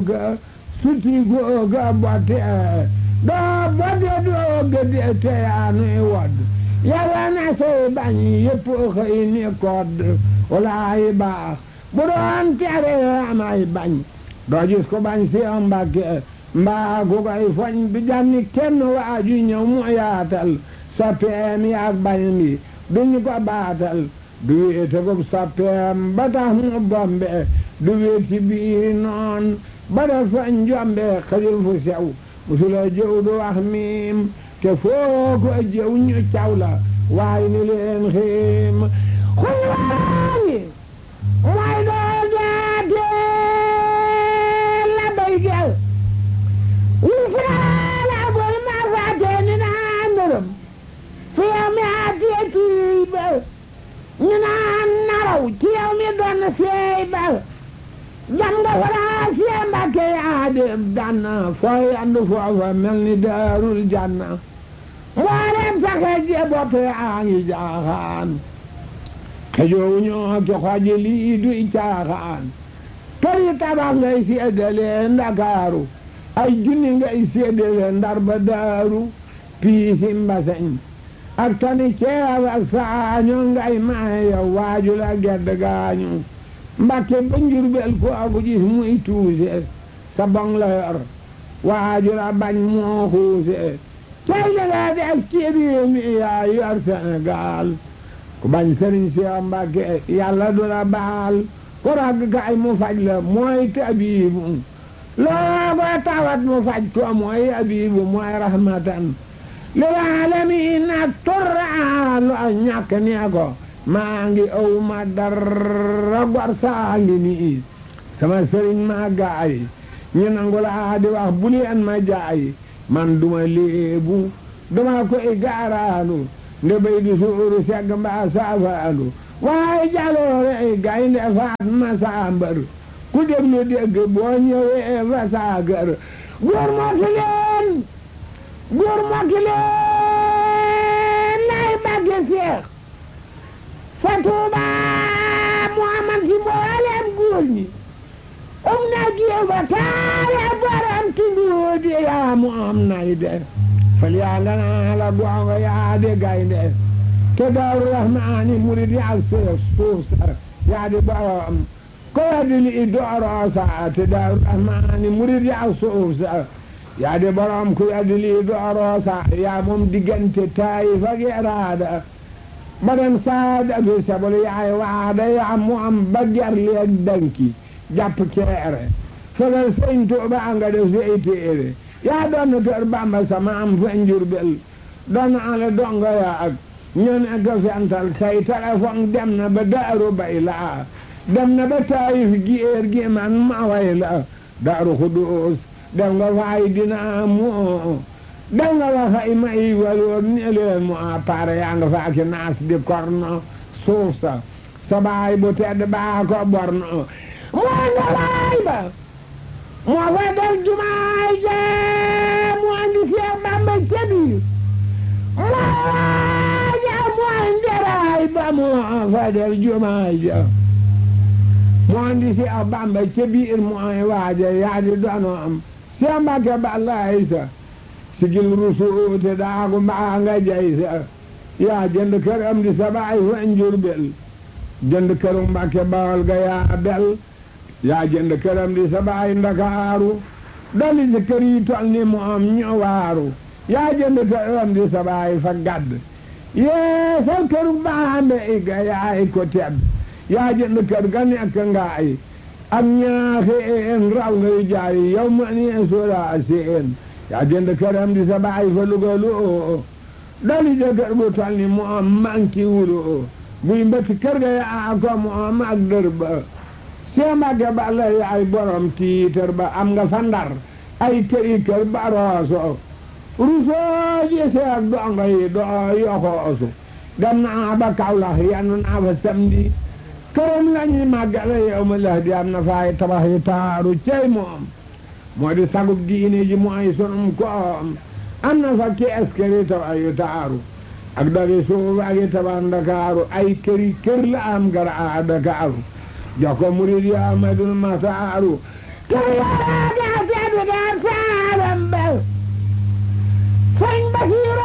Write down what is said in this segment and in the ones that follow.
googa suti googa botte doo botte doo gëdde te yaa nuy wodd yàlla na say bañ yëpp xëy ni kodd walaay baax bu doon tere amay bañ doo gis ko bañ si Mbàkke mbaa ku koy foñ bi janni kenn waaju ñëw mu yaatal soppeem yaag bañ bi duñu ko baatal du wéete ko soppeem ba tax mu bombe du wéeti bii noon ba def fa njombe xajul fu sew musula jëw du wax miim te foo ko jëw ñu caw la waaye ni leen xiim xuy waañi mooy doo jaate la bay gel wi firaala bul ma faate ni naa ndërëm fi yow mi aatee kii ba ñu naan naraw ci yow mi doon seey ba jam nga faraa sie mbàkke yaa dem danna fooy andu foofa mel ni daarul janna mboolem saxe je bopp yaa ngi jaaxaan xejoowu ñoo ki xoji lii duy caaxaan toli tabax ngay seedale ndakaaru ay junni ngay seedale ndar ba daaru piisi mbaseñ ak tani ceeb ak saaño ngay maaya waaju la gedd gaañu mbakke ba njurbel ko aku gis muy tuuse sa bong la yor waaju la bañ moo xuuse cay li nga def ci réew mi yaa yor Sénégal ku bañ sëriñ si Mbàkke yàlla du la baal ku ragg kay mu faj la mooy tabiibu loo ko tawat mu faj ko mooy abibu mooy rahmatan lil aalamiin ak turra lu ñàkk nee ko maa ngi aw ma dara gor saa ngi nii sama sëriñ maa gaay ñu nangu laa di wax bu leen ma jaay man duma léebu duma koy gaaraanu nde bay di suuru segg mbaa saafaanu waaye jaloore ay gaynde faat ma saambar ku déglu dégg boo ñëwee fa saagar góor mokki leen góor mokki leen lay bagge seex fa tuuba mu amal ci mboolem góor ñi um na jiw ba taale borom tunduudi yaa mu am nay de fal yaa nga naa la gongo yaa de gaynde te daaru rahmaani murid yaa suuf suuf sa yaa di borom ko waddi li dooroo sa te daaru rahmaani murid yaa suuf sa yaa di borom ko waddi li dooroo sa yaa moom diggante Taayif ak Iraada ba dem saada fi sabol yaay waada yaa mu am ba gerli ak danki jàpp ceere fegal sëñ Tuuba nga def say téere yaa doon kër Bamba sama am fa Njurbel doon ale dongo yaa ak ñu ne ko fental say téléphone dem na ba daaru bay laa dem na ba Taayif géer gi man ma way la daaru Xudoos dem nga faay dina moo dem nga wa fay may waloor ne leen mu appareil yaa nga faa ki naas di korno suuf sa sa baay bu tedd baa ko borno moo nga waay ba moo fa def jumaay jee mu andi Seex Bamba ca biir moo waaja mu andi raay ba moo fa def jumaay ja mu andi Seex Bamba ca biir mooy waaja yaa di dono am Seex Mbàkke Balla Aysa sigil rusuute daagu mbaa nga jay sa yaa jënd kër am di sa baay fa Njurbel jënd këru Mbàkke Bawol ga yaa bel yaa jënd kër am di sa baay Ndakaaru dali si kër yi tol ni mu am ñu waaru yaa jënd kër am di sa baay fa gadd yee sal këru baambe i ga yaay ko tedd yaa jënd kër ga nekk ngaay ak ñaaxeen raw ngay jaay yow ma ni soola seen yaa jënd këram di sa baay fa Luga loo dali de kër bu tol ni mu am manki wuloo buy mbëtt kër ga yaa ko mu am ak dër ba see Mbàkke Balla yaay borom tiitër ba am nga fa Ndar ay këri kër ba rooso rusoo ji seeg dongo yi doo yoxoosu dem naa ba Kawlax yenn naa fa samedi këram lañuy màggale yow ma lax di am na faay tabax yi taaru cey moom moo di sagub diine ji mooy sunum koom am na fa kees këri tabax yu taaru ak dari suuf ak yi tabax Ndakaaru ay këri kër la am gara a Ndakaaru jox ko murid yi Amadul Maxtaaru kër yaa daa tedd daa saalam bel sëñ Basiru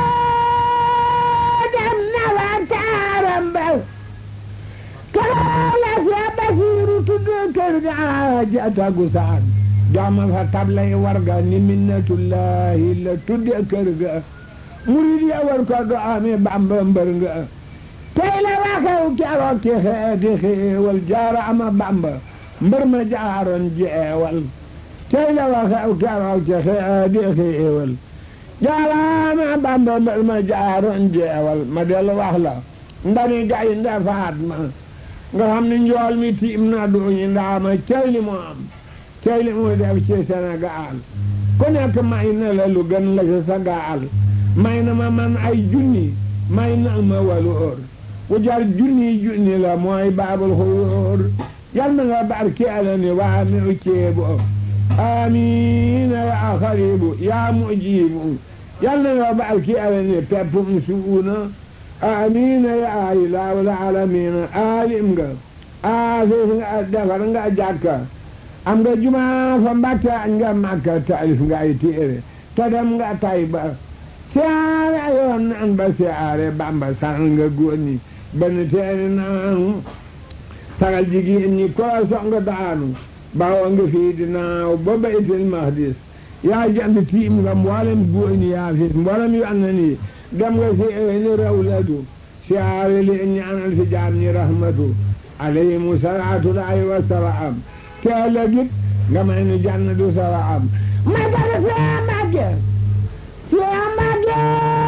dem na wa taaram bel kër la sa Basiru tudd kër ga ja tagu saan dooma fa tablay warga ni minnatullahi la tudde kër ga murid ya war ko do amee Bamba mbër nga tey la waxew keroog ci xeeti xéewal jaara ama Bamba mbër ma jaaroon jeewal tey la waxew keroog ci xeeti xéewal jaara ama Bamba mbër ma jaaroon jeewal ma dellu wax la ndani gay nda faat ma nga xam ne njool mi tiim na duñu ndaama cey li mu am cey li mu def ci Sénégal ku nekk may na la lu gën la ci sa gaal may na ma man ay junni may na ma waloor ku jar junni junni la mooy baabul xuróor yal na nga barkeela ni waa mi u ceebu amiina yaa xaribu yaa mujibu yal na nga barkeela ni peppum suuna amiina yaa ilaahul aalamiina aalim nga aafis nga defar nga jàkka am nga jumaa fa Mbàkke añ nga Makka taalif nga ay téere te dem nga Tayba siyaare yoon naan ba siyaare Bamba saxal nga góor ñi benn teeni naanu sagal jigéen ñi koo song daanu bawoo nga fii di naaw ba baytil maqdis yaa jant tiim nga mboolem góor ñi yaa fis mboolem yu an na nii dem nga si ni rawlatu siyaare leen ñaanal si jaam ñi rahmatu alayhimu salaatu laahi wa salaam te ëllëgit nga may nu jannatu salaam ma dara see Mbàkke see Mbàkke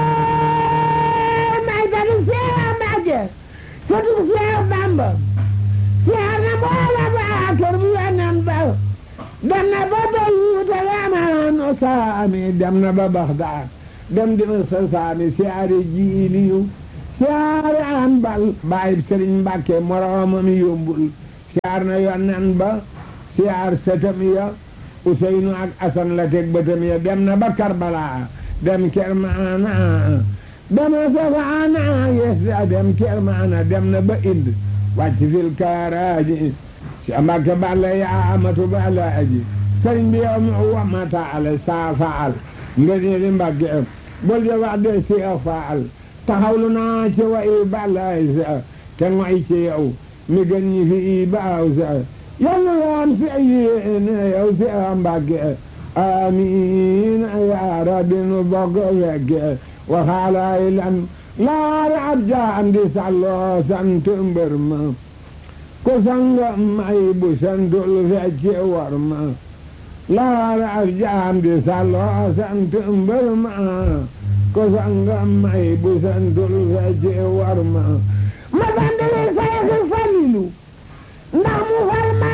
may dara see Mbàkke sëtub see Bamba see na mboola ba kër bu yonen ba dem na ba Beyuuta yamaano saami dem na ba Baxdaad dem dima sa saami siyaare jiiliyu siyaare an bal bàyyi Sëriñ Mbàkke moroomam yombul siyaar na yonen ba siyaar sëtam ya Useynu ak Asan la teg bëtam ya dem na ba Karbala dem Kermaana dem na Safaana yes dem Kermaana dem na ba Ind wàcc fil kaaraaji si Mbàkke balla yaa amatu balla aji sëriñ bi yow mi wamata ala saa faal nga ne li Mbàkke bul de wax de si a faal taxawlu naa ci wa i balla sa te ngoy ci yow mi gën ñi fi i baaw sa yàlla waan fi yéene yow si a Mbàkke amiin yaa rabbi nu bokk fekke waxaalaay lan laara ab jaam di salloo sant mbër ma ku sanga may bu santul fecce war ma laara ab jaam di salloo sant mbër ma ku sanga may bu santul fecce war ma ma bandale sayxi falilu ndax mu far ma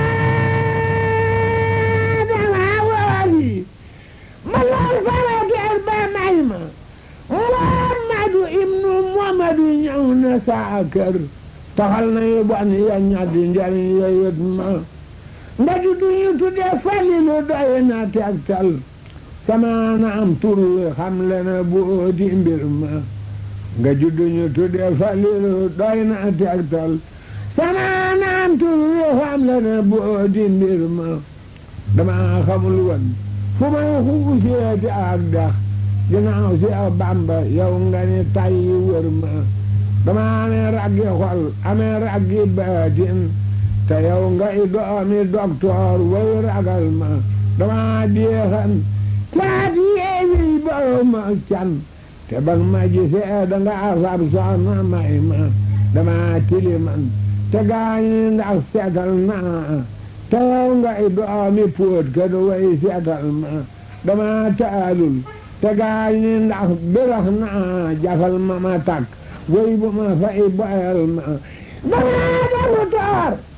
dama wooli ma lool fara geer ba may ma Muhammadu ibnu Muhammadu ñëw na saa kër taxal na yu bon ya ñaddi njariñ ya yët ma nda juddu ñu tudde falilu doy na tegtal sama na am tur wi xam le na booti mbir ma nga juddu ñu tudde falilu doy na tegtal sama na am tur wi xam le na booti mbir ma dama xamul woon fu may xuuseeti ak dax ginnaaw si a Bàmba yow nga ni tay wër ma dama amee raggi xol amee raggi baatin te yow nga i doomi doktoor way ragal ma dama deexan caat yeewi boo ma can te bag ma gisee danga afab soxna may ma dama tiliman te gaañi ndax seetal naa te yow nga i doomi póot ka du way seetal ma dama taalul te gaañ ni ndax birax naa jafal ma ma takk way bu ma fay boyal ma dama dalu toor